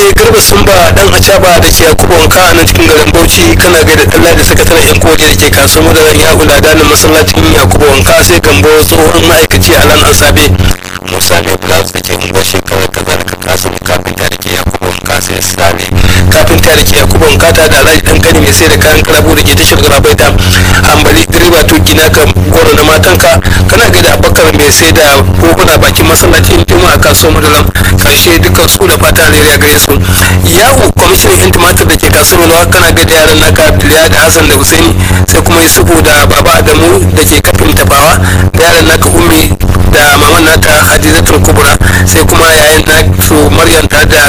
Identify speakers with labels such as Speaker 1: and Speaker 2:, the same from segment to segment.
Speaker 1: gaishe garba sumba dan acaba da ke yakubu wanka a nan cikin garin bauchi kana gaida dalla da sakataren yan kodi da ke kasuwar madaran ya hula da masallacin yakubu wanka sai gambo tsohon ma'aikaci a lan asabe
Speaker 2: musa mai blouse da ke unguwar shekarar kazalika kasim kafinta da ke yakubu wanka sai sale
Speaker 1: kafinta da ke yakubu wanka ta da alhaji dan kani mai sai da kayan kalabu da ke tashar garabaita hambali direba tuki naka goro na matanka kana gaida abakar mai sai da koguna bakin masallacin juma'a kasuwar madaran karshe dukkan su da fata alheri gare su yawo kwamishinan yan tumatir da ke kasuwar yalwa kana gaida yaran naka abdullahi da hassan da husaini sai kuma yusufu da baba adamu da ke kafin tafawa da yaran naka ummi da maman naka hadizatul kubra sai kuma yayin na su maryam ta da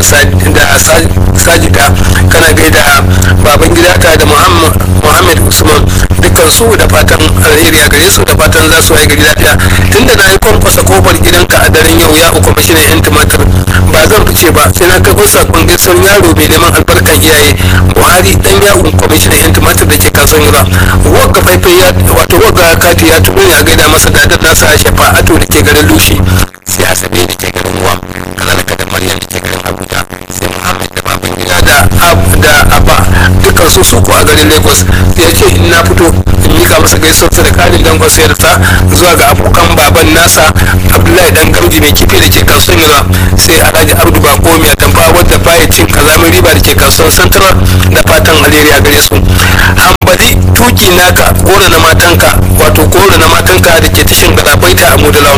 Speaker 1: sajida kana gaida baban gida ta da muhammad usman dukkan su da fatan alheri a gare su da fatan za su gari lafiya tunda na yi kwankwasa kofar gidanka a daren yau ya uku mashinan yan tumatir ba zan fice ba sai na kai sakon gaisuwar yaro mai neman albarkan iyaye buhari dan yawon kwamishinan yan tumatir da ke kasuwan yura wagga faifai ya wato wagga kati ya tuɓo ya gaida masa dadar nasa shafa'atu da ke garin lushi
Speaker 2: sai asabe da ke garin ruwa kazalika da maryam da ke garin abuja sai muhammad da baban gida
Speaker 1: da da abba dukkan su su a garin lagos ya ce in na fito in mika masa gaisuwarsa da karin dangon sayarta zuwa ga abokan baban nasa abdullahi dan gamji mai kifi da ke kasuwan yura sai alhaji abdu bako mai atamfa wadda baya cin kazamin riba da ke kasuwan santarar da fatan alheri a gare su hambali tuki naka goro na matanka wato goro na matanka da ke tashin galabaita a mudalawan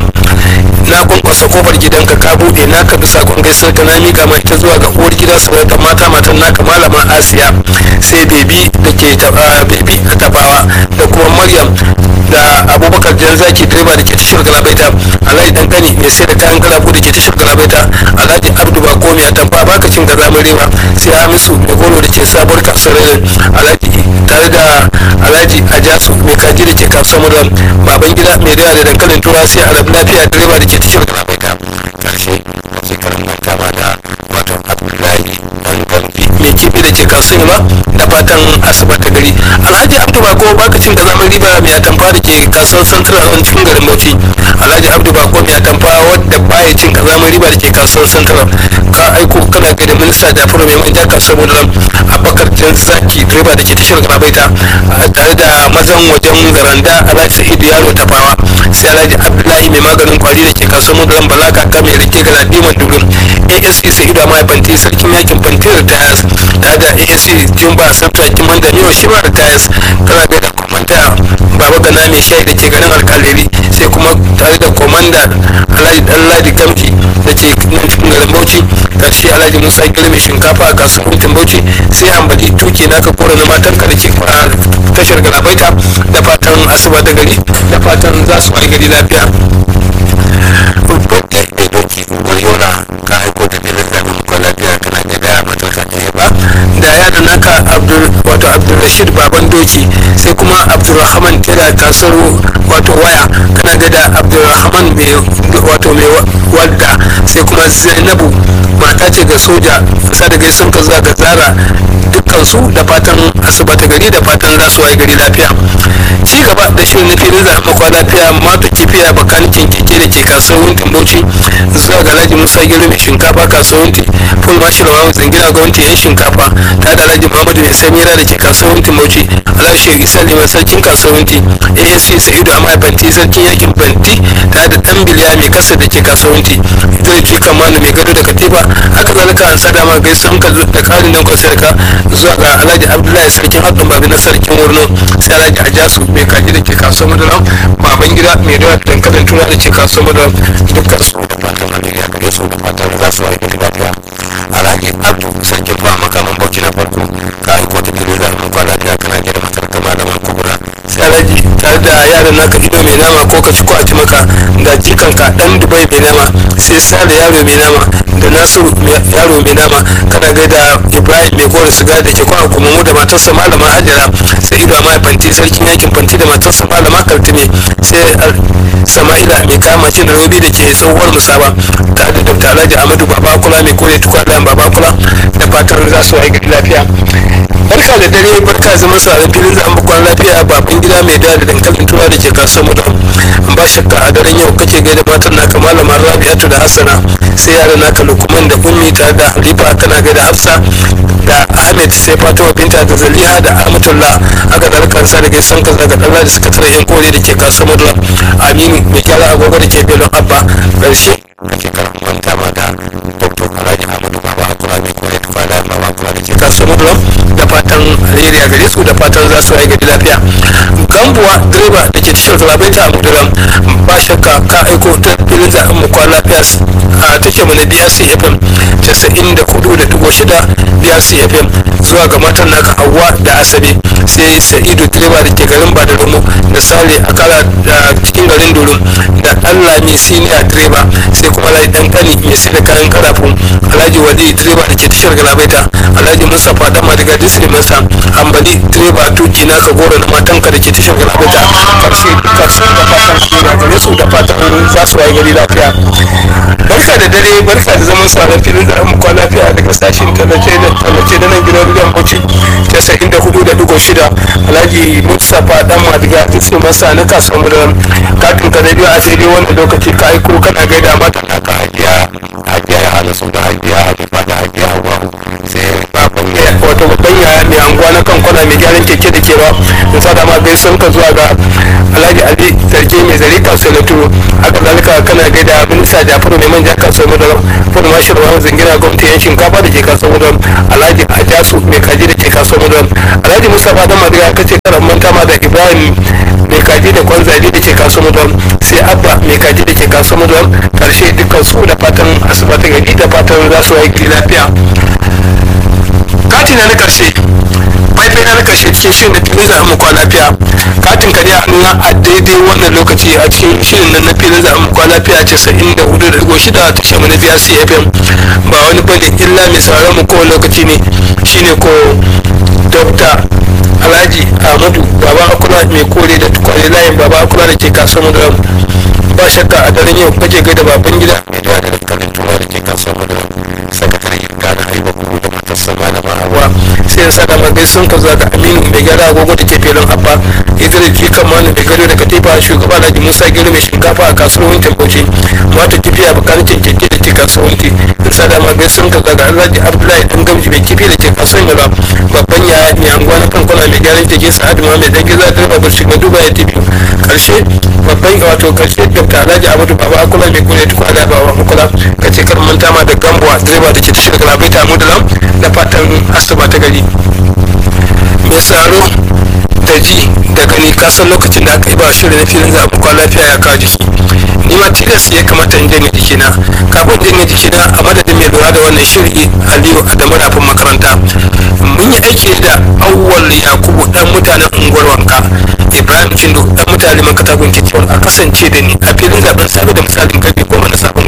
Speaker 1: na kwankwasa kofar gidanka ka bude naka bisa kun gaisar ka na mika mai ta zuwa ga uwar gida sarautar mata matan naka malama asiya sai bebi da ke bebi a tabawa da kuma maryam da abubakar jan zaki direba da ke tashar galabaita alhaji dan gani mai sai da kayan galabu da ke tashar galabaita alhaji abdu ba komi a tamfa baka cin gazamin rewa sai hamisu da goro da ke sabuwar kasuwar alhaji tare da alhaji ajasu mai kaji da ke kasuwar mudan baban gida mai dawa da dankalin tura sai alhaji lafiya direba da ke tashar galabaita
Speaker 2: karshe wasu karin manta ma da wato abdullahi dan gambi
Speaker 1: mai kifi da ke kasuwa ba da fatan asuba ta gari alhaji abdu bako baka cin gazamin riba mai atamfa da ke kasuwar central a cikin garin bauchi alhaji abdu bako mai atamfa wadda baya cin kazamin riba da ke kasuwar central ka aiko kana ga da minista jafaru mai manja kasuwar mudalam abubakar jan zaki direba da ke tashar garabaita tare da mazan wajen garanda alhaji sa'idu yaro tafawa sai alhaji abdullahi mai maganin kwari da ke kasuwar mudalam balaka ta mai rike ga diman dubin asc sa'idu amma fanti sarkin yakin fanti da tayas tare da asc jumba sabta kiman da miyo shi ma da tayas kana ga da komanda baba gana mai shayi da ke garin alkaliri sai kuma tare da komanda alhaji dan ladi gamji da ke nan cikin garin bauchi karshe alhaji musa gil mai shinkafa a kasuwancin bauchi sai hambali tuki naka kora na matan ka da ke tashar galabaita da fatan asuba da gari da fatan za su wani gari lafiya
Speaker 2: mai doki unguwar yola ka aiko da filin zaɓen muka lafiya kana ga da matasa ne ba
Speaker 1: da yaran naka abdul wato abdulrashid baban doki sai kuma abdulrahman tela kasuwar wato waya kana ga da abdulrahman mai wato mai walda sai kuma zainabu mata ce ga soja sa da gaisun ka zuwa ga zara dukkan su da fatan asibata gari da fatan za su waye gari lafiya ci gaba da shirin na filin zaɓen makwa lafiya mata kifiya bakanikin keke da ke kasuwar bauchi zuwa ga alhaji musa gero mai shinkafa kasuwar full marshal wa zangina gwamnati yan shinkafa ta da alhaji muhammadu mai samira da ke kasuwar bauchi alhaji shehu isa liman sarkin kasuwar asc sa'idu amma banti sarkin yakin banti ta da dan biliya mai kasa da ke kasuwar idris jika manu mai gado da katifa haka zalika an sada ma gaisan ka da karin nan kwasarka zuwa ga alhaji abdullahi sarkin haɗin babi na sarkin wurno sai alhaji ajasu mai kaji da ke kasuwar madaram baban gida mai dawa da dankalin tuna da ke kasuwar madaram dukkan su
Speaker 2: da fatan alheri a gare su da fatan za su aiki da lafiya alhaji abdu sarkin ba makaman bauchi na farko ka aiko da filin zaɓen muka lafiya kana gida matar ta malaman kubura
Speaker 1: sai alhaji tare da yaran naka ido mai nama ko ka ci ko a ci maka da jikanka dan dubai mai nama sai sale yaro mai nama da nasiru yaro mai nama kana gaida ibrahim mai kore siga da ke kwana kuma mu da matarsa malama hajara sai ido ma fanti sarkin yakin fanti da matarsa malama kaltume sai sama'ila mai kama cin robi da ke tsohuwar musaba tare da dr alhaji amadu babakula mai kore tukwa dan babakula da fatan za su aiki lafiya barka barka da dare barka zama sauran filin zaɓen bakon lafiya baban gida mai da da dankalin tura da ke kasuwar mutum ba shakka a daren yau kake gaida matan naka malama rabi'atu da hassana sai yaran naka lukman da ummi tare da halifa kana gaida hafsa da ahmed sai fatima binta da zaliha da ahmadullah aka dalkan sa da gaisan ka daga dalla da suka tara yan kore da ke kasuwar mutum aminu mai kyara agogo da ke belon abba karshe
Speaker 2: ake karan manta ma da dr alhaji ahmadu baba hakura mai kore tufa da baba hakura da ke
Speaker 1: kasuwar mutum da fatan alheri a gare su da fatan za su yi gari lafiya gambuwa direba da ke tashar zalabaita a muduram ba shakka ka aiko ta filin zaɓen mu kwan lafiya a tashar mu na brc fm casa'in da hudu da dubu shida brc fm zuwa ga matan naka hawa da asabe sai sa'idu direba da ke garin badaramu da sale a kala da cikin garin durum da allah mai siniya direba sai kuma alhaji dan kani mai sai da kayan karafin alhaji wali direba da ke tashar galabaita alhaji mustapha dan madiga disney masa ambali direba tuki naka goro na matanka da ke tashar galabaita karshe duka su da fatan su da gare su da fatan za su waye gari lafiya barka da dare barka da zaman sauran filin da mu kwana lafiya daga sashen tallace da tallace da nan gidan ruwan bauchi casa'in da hudu da dugo shida alhaji mustapha dan madiga disney masa na kasuwar mu da katin ka radio a daidai wannan lokaci ka aiko kana gaida mata
Speaker 2: naka hajiya hajiya ya hana su da hajiya halifa da hajiya hawa sai baban ya
Speaker 1: wato babban yaya mai anguwa na kan kwana mai gyaran keke da kewa in sa dama bai sun ka zuwa ga alhaji ali sarki mai zari kasuwa na turo haka zalika kana gaida minista jafaru mai manja kasuwa mu da fudu mashir wa zingina gwamnati yan shinkafa da ke kasuwa mu da alhaji ajasu mai kaji da ke kasuwa mu da alhaji mustapha dan madiga kace karan manta ma da ibrahim mai kaji da kwanzali da ke kasuwa mu da sai abba mai kaji da ke kasuwa mu da karshe dukkan su da fatan asuba ta gari da fatan za su yi lafiya katin na karshe faifai na karshe cikin shirin da filin zaɓen mu kwana lafiya katin ka a nuna a daidai wannan lokaci a cikin shirin nan na filin zaɓen mu kwana lafiya casa'in da hudu da digo shida ta shamu na biya cfm ba wani bane illa mai sauraron mu kowane lokaci ne shine ko dr alhaji ahmadu baba akula mai kore da tukwane layin baba akula da ke kasuwar mu ba shakka a daren yau kake gaida baban gida
Speaker 2: mai da da dankalin tura da ke kasuwar mu da sakatare gana haiba kuma da matarsa malama hawa
Speaker 1: wa sai ya sada magai sun ka zuwa ga aminu mai gyara agogo da ke filin abba idris jikan manu mai gado da katifa shugaba alhaji musa gero mai shinkafa a kasuwar wintin bauchi mata kifi a bakanikin keke da ke kasuwar winti in sada magai sun ka zuwa ga alhaji abdullahi dan gamji mai kifi da ke kasuwar yaba babban yaya mai anguwa na kankuna mai gyaran keke sa'adu ma mai dan giza direba bar shiga duba ya tafi karshe babban wato karshe dr alhaji abdu baba akula mai kula tukwa da bawa makula kace kar manta ma da gambuwa direba da ke tashar galabaita mudalam da fatan asuba ta gari mai tsaro da ji da gani kasan lokacin da aka yi ba shirin na filin zaɓen kwan lafiya ya kawo jiki ni ma tilas ya kamata in janye jikina kafin janye jikina a madadin mai lura da wannan shiri aliyu adamu rafin makaranta mun yi aiki da awwal yakubu dan mutanen unguwar wanka ibrahim cindo dan mutane man katakon kiciyar a kasance da ni a filin zaben safe da misalin karfe goma na